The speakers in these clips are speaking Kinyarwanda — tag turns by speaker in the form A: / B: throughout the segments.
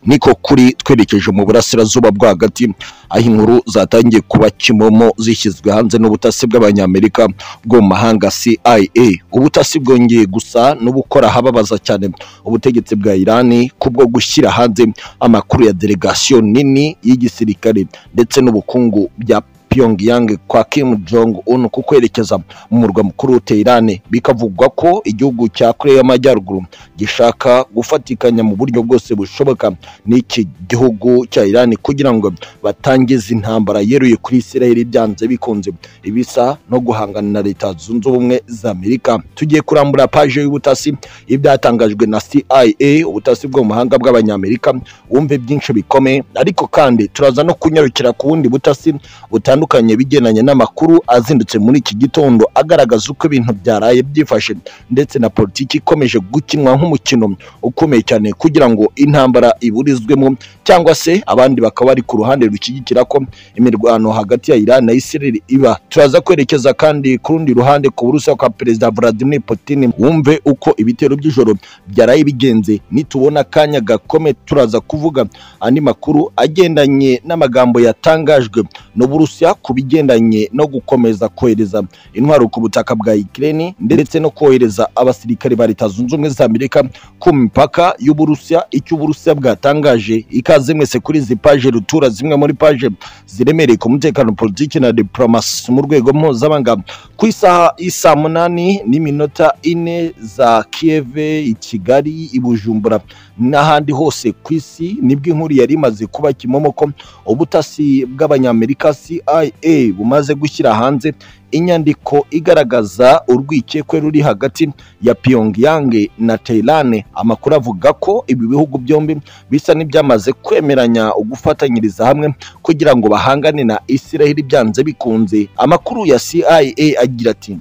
A: niko kuri twerekeje mu burasirazuba bwagati aho inkuru zatangiye kuba kimomo zishyizwe hanze n'ubutasi bw'abanyamerika bwo mu mahanga CIA ubutasi bwongeye gusa n'ubukora ahababaza cyane ubutegetsi bwa Irani kubwo gushyira hanze amakuru ya delegasiyo nini y'igisirikare ndetse n'ubukungu bya Pyongyang kwa Kim Jong Un ku kwerekeza mu murwa mukuru wa Tehran bikavugwa ko igihugu cya Korea y'Amajyaruguru gishaka gufatikanya mu buryo bwose bushoboka n'iki gihugu cya Iran kugira ngo batangize intambara yeruye kuri Israel byanze bikunze ibisa no guhangana na Leta Zunze Ubumwe za Amerika tugiye kurambura paje y'ubutasi ibyatangajwe na CIA ubutasi bwo mu mahanga bw'abanyamerika wumve byinshi bikomeye ariko kandi turaza no kunyarukira ku wundi butasi butandukanye bigendanye n'amakuru azindutse muri iki gitondo agaragaza uko ibintu byaraye byifashe ndetse na politiki ikomeje gukinwa nk'umukino ukomeye cyane kugira ngo intambara iburizwemo cyangwa se abandi bakaba bari ku ruhande rushyigikira ko imirwano hagati ya Iran na Israel iba turaza kwerekeza kandi ku rundi ruhande ku burusiya kwa perezida Vladimir Putin wumve uko ibitero by'ijoro byaraye bigenze nitubona akanya gakome turaza kuvuga andi makuru agendanye n'amagambo yatangajwe n'Uburusiya ku bigendanye no gukomeza kohereza intwaro ku butaka bwa Ukraine ndetse no kohereza abasirikare ba Leta Zunze Ubumwe za Amerika ku mipaka y'Uburusiya icyo Uburusiya bwatangaje ikaze mwese kuri izi paje rutura zimwe muri paje ziremereye ku mutekano politiki na diplomasi mu rwego mpuzamahanga ku isaha isa munani n'iminota ine za Kiev i Kigali i Bujumbura n'ahandi hose ku isi nibwo inkuru yari imaze kuba kimomo ko ubutasi bw'abanyamerika CIA bumaze gushyira hanze inyandiko igaragaza urwikekwe ruri hagati ya Pyongyang na Tehran amakuru avuga ko ibi bihugu byombi bisa n'ibyamaze kwemeranya gufatanyiriza hamwe kugira ngo bahangane na Israel byanze bikunze amakuru ya CIA agira ati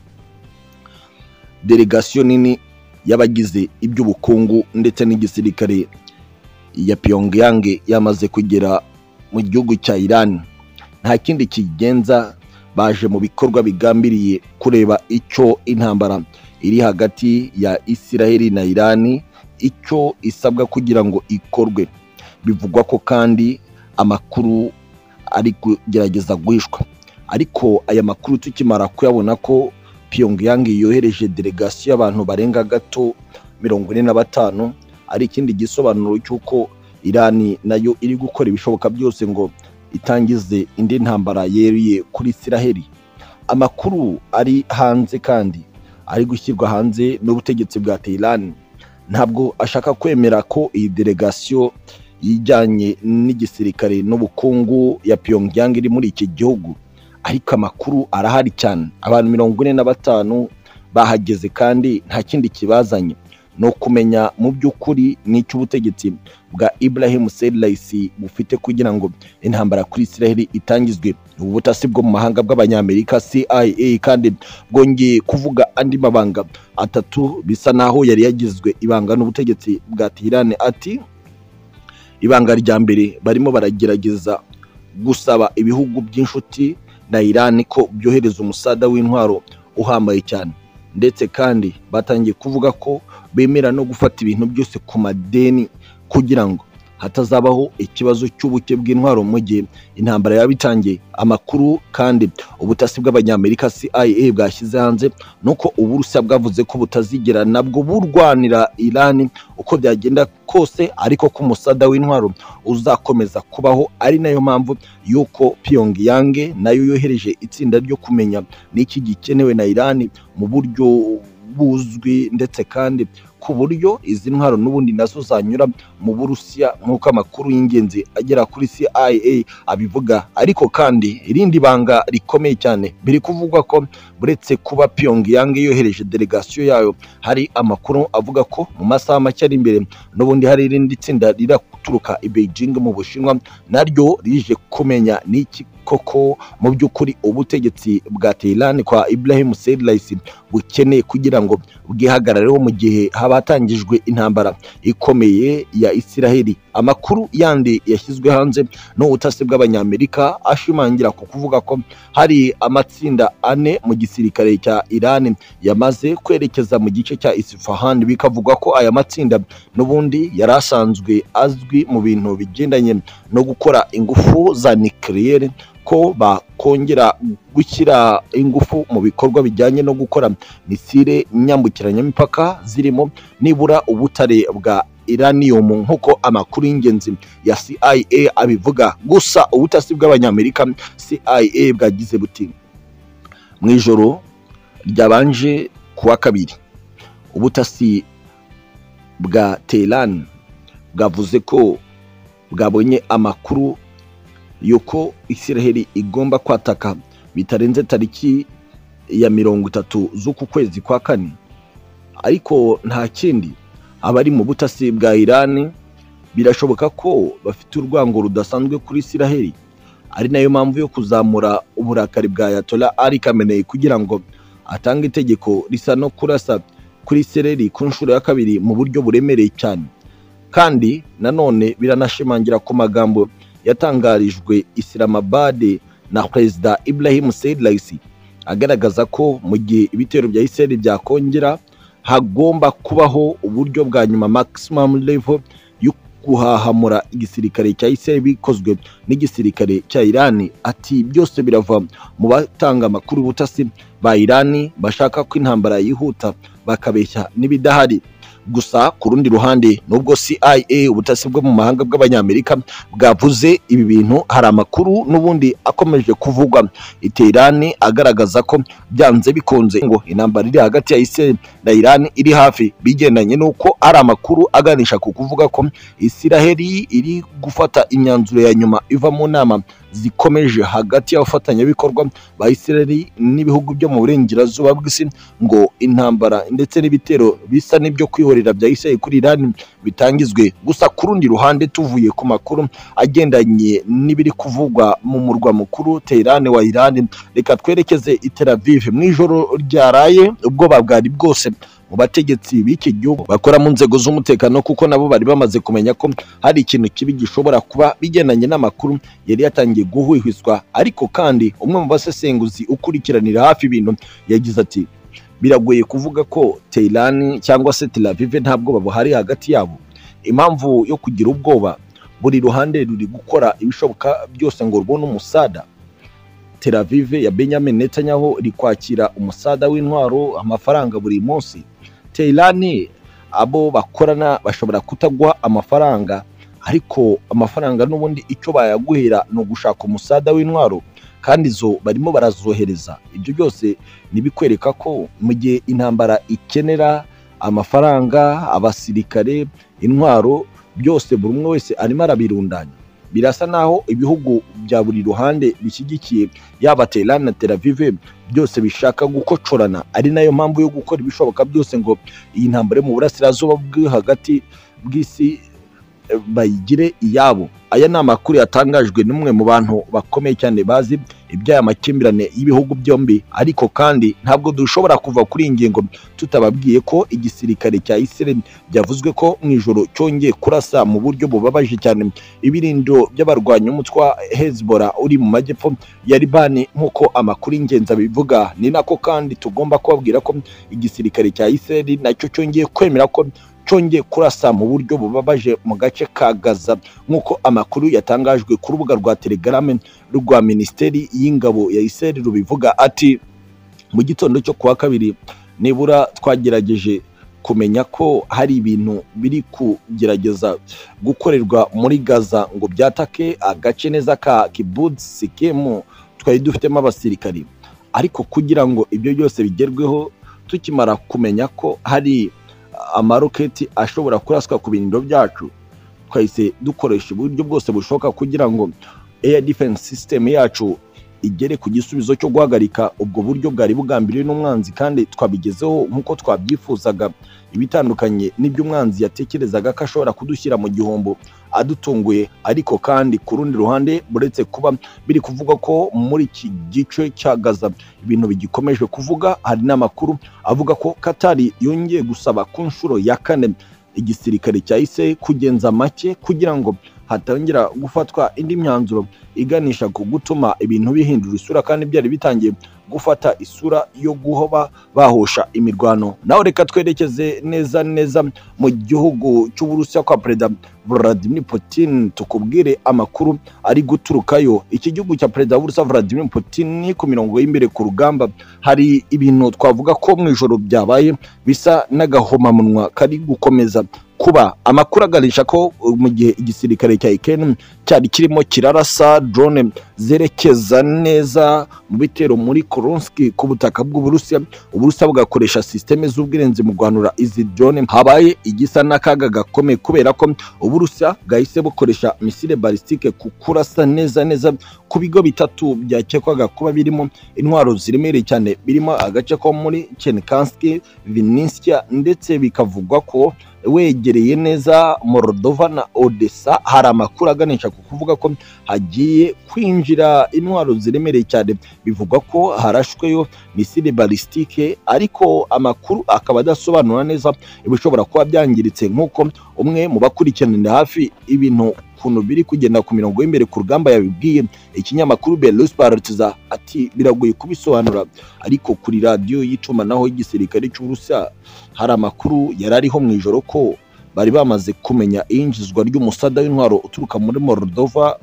A: delegasiyo nini y'abagize iby'ubukungu ndetse n'igisirikare ya Pyongyang yamaze kugera mu gihugu cya Iran nta kindi kigenza baje mu bikorwa bigambiriye kureba icyo intambara iri hagati ya Israel na Iran icyo isabwa kugira ngo ikorwe bivugwa ko kandi amakuru ari kugerageza guhishwa ariko aya makuru tukimara kuyabona ko Pyongyang yohereje delegasiyo y'abantu barenga gato mirongo ine na batanu ari ikindi gisobanuro cy'uko Irani nayo iri gukora ibishoboka byose ngo itangize indi ntambara yeruye kuri Isiraheli amakuru ari hanze kandi ari gushyirwa hanze n'ubutegetsi bwa Tehran ntabwo ashaka kwemera ko iyi delegasiyo yijyanye n'igisirikare n'ubukungu ya Pyongyang iri muri iki gihugu ariko amakuru arahari cyane abantu mirongo ine na batanu bahageze kandi nta kindi kibazanye ni ukumenya mu by'ukuri n'icyo ubutegetsi bwa Ibrahim Selassie bufite kugira ngo intambara kuri Israel itangizwe ubu butasi bwo mu mahanga bw'abanyamerika CIA kandi bwongeye kuvuga andi mabanga atatu bisa naho yari yagizwe ibanga n'ubutegetsi bwa Tehran ati ibanga rya mbere barimo baragerageza gusaba ibihugu by'inshuti na Iran ko byohereza umusada w'intwaro uhambaye cyane ndetse kandi batangiye kuvuga ko bemera no gufata ibintu byose ku madeni kugira ngo hatazabaho ikibazo cy'ubuke bw'intwaro mu gihe intambara yaba itangiye amakuru kandi ubutasi bw'abanyamerika CIA bwashyize hanze nuko uburusiya bwavuze ko butazigera nabwo burwanira Irani uko byagenda kose ariko ko umusada w'intwaro uzakomeza kubaho ari nayo mpamvu y'uko Pyongyang nayo yohereje itsinda ryo kumenya n'iki gikenewe na Irani mu buryo buzwi ndetse kandi ku buryo izi ntwaro n'ubundi nazo zanyura mu burusiya nk'uko amakuru y'ingenzi agera kuri CIA abivuga ariko kandi irindi banga rikomeye cyane biri kuvugwa ko buretse kuba Pyongyang yohereje delegasiyo yayo hari amakuru avuga ko mu masaha make ari imbere n'ubundi hari irindi tsinda riraturuka i Beijing mu Bushinwa naryo rije kumenya n'iki koko mu by'ukuri ubutegetsi bwa Tehran kwa Ibrahim Selassie bukeneye kugira ngo bwihagarareho mu gihe haba hatangijwe intambara ikomeye ya Isiraheli amakuru yandi yashyizwe hanze n'ubutasi bw'abanyamerika ashimangira ku kuvuga ko hari amatsinda ane mu gisirikare cya Iran yamaze kwerekeza mu gice cya Isfahan bikavugwa ko aya matsinda n'ubundi yari asanzwe azwi mu bintu bigendanye no gukora ingufu za nucleaire ko bakongera gushyira ingufu mu bikorwa bijyanye no gukora misile nyambukiranyamipaka zirimo nibura ubutare bwa iranium nk'uko amakuru y'ingenzi ya CIA abivuga gusa ubutasi bw'abanyamerika CIA bwagize buti mu ijoro ryabanje kuwa kabiri ubutasi bwa Tehran bwavuze ko bwabonye amakuru yuko Isiraheli igomba kwataka bitarenze tariki ya mirongo itatu z'uku kwezi kwa kane ariko nta kindi abari mu butasi bwa Iran birashoboka ko bafite urwango rudasanzwe kuri Isiraheli ari nayo mpamvu yo kuzamura uburakari bwa Ayatollah Ali Khamenei kugira ngo atange itegeko risa no kurasa kuri Isiraheli ku nshuro ya kabiri mu buryo buremereye cyane kandi nanone biranashimangira ku magambo yatangarijwe Islamabad na Perezida Ibrahim Said Raisi agaragaza ko mu gihe ibitero bya Israel byakongera hagomba kubaho uburyo bwa nyuma maximum level yo guhahamura igisirikare cya Israel bikozwe n'igisirikare cya Iran ati byose birava mu batanga amakuru butasi ba Iran bashaka ko intambara yihuta bakabeshya n'ibidahari gusa ku rundi ruhande nubwo CIA ubutasi bwo mu mahanga bw'abanyamerika bwavuze ibi bintu hari amakuru n'ubundi akomeje kuvugwa iterane agaragaza ko byanze bikunze ngo intambara iri hagati ya Israel na Iran iri hafi bigendanye n'uko ari amakuru aganisha ku kuvuga ko Isiraheli iri gufata imyanzuro ya nyuma iva mu nama zikomeje hagati y'abafatanyabikorwa ba Isiraheli n'ibihugu byo mu burengerazuba bw'isi ngo intambara ndetse n'ibitero bisa n'ibyo kwihorera bya Isiraheli kuri Iran bitangizwe gusa ku rundi ruhande tuvuye ku makuru agendanye n'ibiri kuvugwa mu murwa mukuru Tehran wa Iran reka twerekeze i Tel Aviv mu ijoro ryaraye ubwoba bwari bwose mu bategetsi b'iki gihugu bakora mu nzego z'umutekano kuko nabo bari bamaze kumenya ko hari ikintu kibi gishobora kuba bigendanye n'amakuru yari yatangiye guhwihwiswa ariko kandi umwe mu basesenguzi ukurikiranira hafi ibintu yagize ati biragoye kuvuga ko Tehran cyangwa se Tel Aviv nta bwoba buhari hagati yabo impamvu yo kugira ubwoba buri ruhande ruri gukora ibishoboka byose ngo rubone umusada Tel Aviv ya Benjamin Netanyahu iri kwakira umusada w'intwaro amafaranga buri munsi Tehran abo bakorana bashobora kutaguha amafaranga ariko amafaranga n'ubundi icyo bayaguhera ni ugushaka umusada w'intwaro kandi izo barimo barazohereza ibyo byose nibikwereka ko mu gihe intambara ikenera amafaranga abasirikare intwaro byose buri umwe wese arimo arabirundanya birasa naho ibihugu bya buri ruhande bishyigikiye yaba Tehran na Tel Aviv byose bishaka gukocorana ari nayo mpamvu yo gukora ibishoboka byose ngo iyi ntambara yo mu burasirazuba bwo hagati bw'isi bayigire iyabo aya ni amakuru yatangajwe n'umwe mu bantu bakomeye cyane bazi iby'aya makimbirane y'ibihugu byombi ariko kandi ntabwo dushobora kuva kuri iyi ngingo tutababwiye ko igisirikare cya Israel byavuzwe ko mu ijoro cyongeye kurasa mu buryo bubabaje cyane ibirindo by'abarwanya umutwa Hezbollah uri mu majyepfo ya Liban nk'uko amakuru y'ingenzi abivuga ni nako kandi tugomba kubabwira ko igisirikare cya Israel nacyo cyongeye kwemera ko cyongeye kurasa mu buryo bubabaje mu gace ka Gaza nk'uko amakuru yatangajwe ku rubuga rwa Telegram rwa Minisiteri y'Ingabo ya Israel rubivuga ati mu gitondo cyo kuwa kabiri nibura twagerageje kumenya ko hari ibintu biri kugerageza gukorerwa muri Gaza ngo byatake agace neza ka Kibbutz Sikemu twari dufitemo abasirikari ariko kugira ngo ibyo byose bigerweho tukimara kumenya ko hari amaroketi ashobora kuraswa ku birindiro byacu twahise dukoresha uburyo bwose bushoboka kugira ngo air defense system yacu igere ku gisubizo cyo guhagarika ubwo buryo bwari bugambiriwe n'umwanzi kandi twabigezeho nk'uko twabyifuzaga ibitandukanye n'ibyo umwanzi yatekerezaga ko ashobora kudushyira mu gihombo adutunguye ariko kandi ku rundi ruhande buretse kuba biri kuvuga ko muri iki gice cya gaza ibintu bigikomeje kuvuga hari n'amakuru avuga ko katari yongeye gusaba ku nshuro ya kane igisirikare cyahise kugenza make kugira ngo hatongera gufatwa indi myanzuro iganisha ku gutuma ibintu bihindura isura kandi byari bitangiye gufata isura yo guhoba bahosha imirwano nawe reka twerekeze neza neza mu gihugu cy'uburusiya kwa perezida Vladimir Putin tukubwire amakuru ari guturukayo iki gihugu cya perezida w'uburusiya Vladimir Putin ku mirongo y'imbere ku rugamba hari ibintu twavuga ko mu ijoro byabaye bisa n'agahomamunwa kari gukomeza kuba amakuru aganisha ko mu gihe igisirikare cya ikeni cyari kirimo kirarasa drone zerekeza neza mu bitero muri koronski ku butaka bw'uburusiya uburusiya bugakoresha sisiteme z'ubwirinzi mu guhanura izi drone habaye igisa n'akaga gakomeye kubera ko uburusiya bwahise bukoresha misile balistike ku kurasa neza neza ku bigo bitatu byakekwaga kuba birimo intwaro ziremereye cyane birimo agace ko muri chenkanski vininsiya ndetse bikavugwa ko wegereye neza morodova na odessa hari amakuru aganisha ku kuvuga ko hagiye kwinjira intwaro ziremereye cyane bivugwa ko harashweyo misile balistike ariko amakuru akaba adasobanura neza ibishobora kuba byangiritse nk'uko umwe mu bakurikiranira hafi ibintu ukuntu biri kugenda ku mirongo y'imbere ku rugamba yabibwiye ikinyamakuru Belarus Politiza ati biragoye kubisobanura ariko kuri radiyo y'itumanaho y'igisirikare cy'Uburusiya hari amakuru yari ariho mu ijoro ko bari bamaze kumenya iyinjizwa ry'umusada w'intwaro uturuka muri Moldova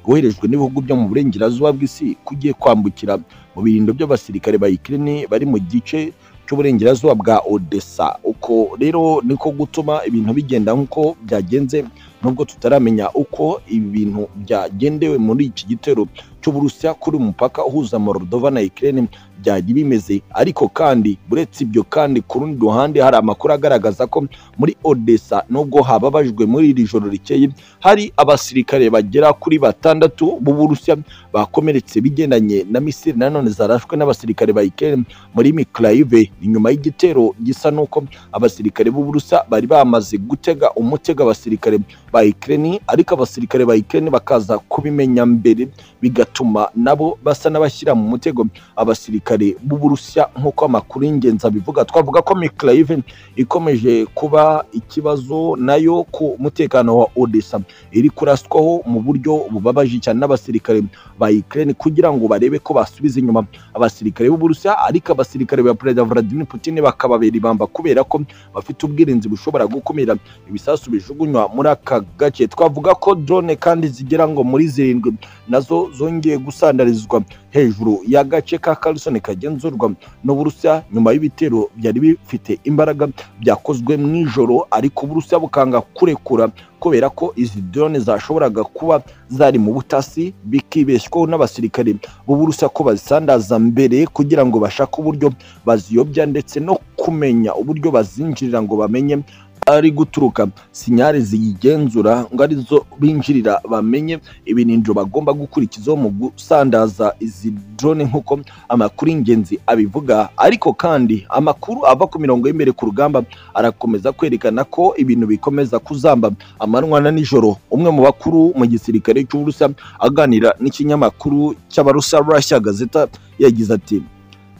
A: woherejwe n'ibihugu byo mu burengerazuba bw'isi kugiye kwambukira mu birindo by'abasirikare ba Ukraine bari mu gice cy'uburengerazuba bwa Odessa uko rero niko gutuma ibintu bigenda nk'uko byagenze nubwo tutaramenya uko ibi bintu byagendewe muri iki gitero cy'uburusiya kuri umupaka uhuza Moldova na Ukraine byajya bimeze ariko kandi buretse ibyo kandi ku rundi ruhande hari amakuru agaragaza ko muri Odessa nubwo hababajwe muri iri joro rikeye hari abasirikare bagera kuri batandatu b'Uburusiya bakomeretse bigendanye na misiri nanone zarashwe n'abasirikare ba Ukraine muri Mykolaiv inyuma y'igitero gisa n'uko abasirikare b'Uburusiya bari bamaze gutega umutego abasirikare ba Ukraine ariko abasirikare ba Ukraine bakaza kubimenya mbere bigatuma nabo basa n'abashyira mu mutego abasirikare b'Uburusiya nk'uko amakuru y'ingenzi abivuga twavuga ko Mykolaiv ikomeje kuba ikibazo nayo ku mutekano wa Odessa iri kuraswaho mu buryo bubabaje cyane n'abasirikare ba Ukraine kugira ngo barebe ko basubiza inyuma abasirikare b'Uburusiya ariko abasirikare ba Perezida Vladimir Putin bakababera ibamba kubera ko bafite ubwirinzi bushobora gukumira ibisasu bijugunywa muri aka gace twavuga ko drone kandi zigera ngo muri zirindwi nazo zongeye gusandarizwa hejuru y'agace ka Kherson kagenzurwa n'Uburusiya nyuma y'ibitero byari bifite imbaraga byakozwe mu ijoro ariko Uburusiya bukanga kurekura kubera ko izi drone zashoboraga kuba zari mu butasi bikibeshwaho n'abasirikare b'Uburusiya ko bazisandaza mbere kugira ngo bashake uburyo baziyobya ndetse no kumenya uburyo bazinjirira ngo bamenye ari guturuka sinyari ziyigenzura ngo arizo binjirira bamenye ibinindiro bagomba gukurikizaho mu gusandaza izi drone nk'uko amakuru y'ingenzi abivuga ariko kandi amakuru ava ku mirongo y'imbere ku rugamba arakomeza kwerekana ko ibintu bikomeza kuzamba amanywa na nijoro umwe mu bakuru mu gisirikare cy'uburusiya aganira n'ikinyamakuru cy'abarusiya russia gazeta yagize ati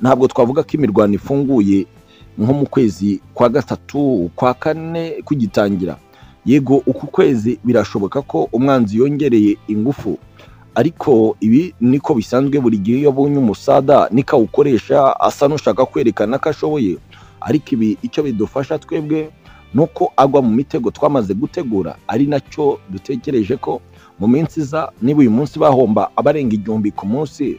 A: ntabwo twavuga ko imirwano ifunguye nko mu kwezi kwa gatatu kwa kane kugitangira yego uku kwezi birashoboka ko umwanzi yongereye ingufu ariko ibi niko bisanzwe buri gihe iyo abonye umusada niko awukoresha asa n'ushaka kwerekana ko ashoboye ariko ibi icyo bidufasha twebwe ni uko agwa mu mitego twamaze gutegura ari nacyo dutekereje ko mu minsi iza niba uyu munsi bahomba abarenga igihumbi ku munsi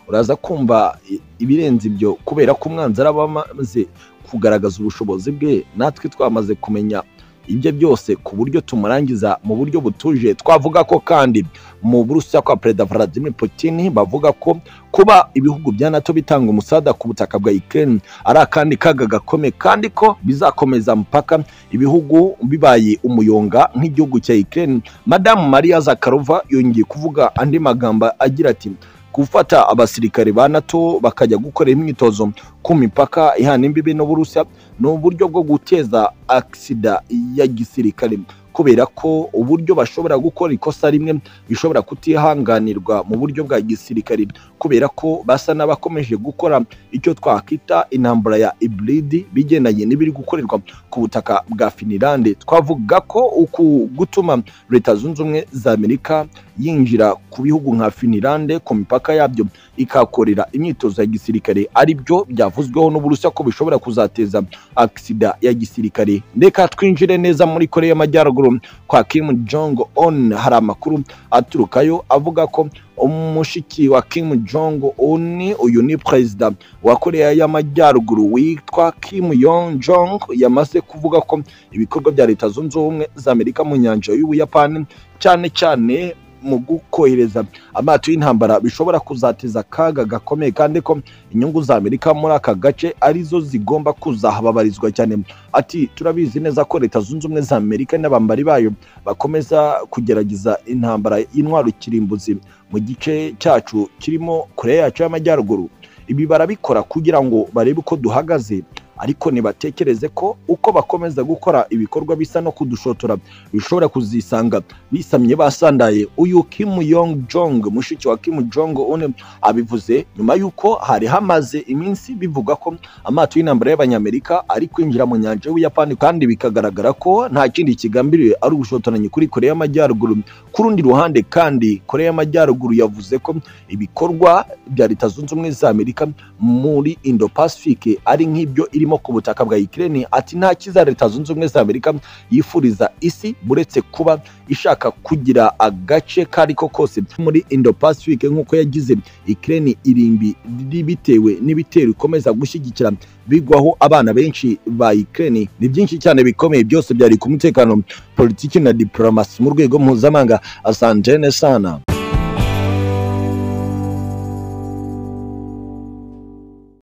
A: uraza kumva ibirenze ibyo kubera ko umwanzi araba amaze kugaragaza ubushobozi bwe natwe twamaze kumenya ibyo byose ku buryo tumurangiza mu buryo butuje twavuga ko kandi mu burusiya kwa perezida Vladimir Putin bavuga ko kuba ibihugu bya NATO bitanga umusada ku butaka bwa Ukraine ari akandi kaga gakome kandi ko bizakomeza mpaka ibihugu bibaye umuyonga nk'igihugu cya Ukraine Madame Maria Zakharova yongeye kuvuga andi magambo agira ati gufata abasirikare ba NATO bakajya gukora imyitozo ku mipaka ihana imbibi n'Uburusiya ni uburyo bwo guteza aksida ya gisirikare kubera ko uburyo bashobora gukora ikosa rimwe bishobora kutihanganirwa mu buryo bwa gisirikare kubera ko basa n'abakomeje gukora icyo twakwita intambara ya iburidi bigendanye n'ibiri gukorerwa ku butaka bwa finilande twavuga ko uku gutuma leta zunze ubumwe za amerika yinjira ku bihugu nka finilande ku mipaka yabyo ikahakorera imyitozo ya gisirikare ari byo byavuzweho n'uburusiya ko bishobora kuzateza agisida ya gisirikare reka twinjire neza muri korea y'amajyaruguru kwa kim jong on hari amakuru aturukayo avuga ko umushiki wa kim jong un uyu ni perezida wa korea y'amajyaruguru witwa kim yong jong yamaze kuvuga ko ibikorwa bya leta zunze ubumwe za amerika mu nyanja y'ubuyapani cyane cyane mu gukohereza amato y'intambara bishobora kuzateza akaga gakomeye kandi ko inyungu za amerika muri aka gace arizo zigomba kuzahababarizwa cyane ati turabizi neza ko leta zunze ubumwe za amerika n'abambari bayo bakomeza kugerageza intambara y'intwaro kirimbuzi mu gice cyacu kirimo kure yacu y'amajyaruguru ibi barabikora kugira ngo barebe uko duhagaze ariko ntibatekereze ko uko bakomeza gukora ibikorwa bisa no kudushotora bishobora kuzisanga bisamye basandaye uyu Kim Yong Jong mushiki wa Kim Jong Un abivuze nyuma y'uko hari hamaze iminsi bivuga ko amato y'intambara y'abanyamerika ari kwinjira mu nyanja y'Ubuyapani kandi bikagaragara ko nta kindi kigambiriwe ari ubushotoranyi kuri Korea y'Amajyaruguru ku rundi ruhande kandi Korea y'Amajyaruguru yavuze ko ibikorwa bya Leta Zunze Ubumwe za Amerika muri Indo-Pacific ari nk'ibyo iri irimo ku butaka bwa Ukraine ati nta kiza leta zunze ubumwe za Amerika yifuriza isi buretse kuba ishaka kugira agace kari ko kose muri Indo-Pacific nk'uko yagize Ukraine irimbi bitewe n'ibitero ikomeza gushyigikira bigwaho abana benshi ba Ukraine ni byinshi cyane bikomeye byose byari ku mutekano politiki na diplomasi mu rwego mpuzamahanga asantene sana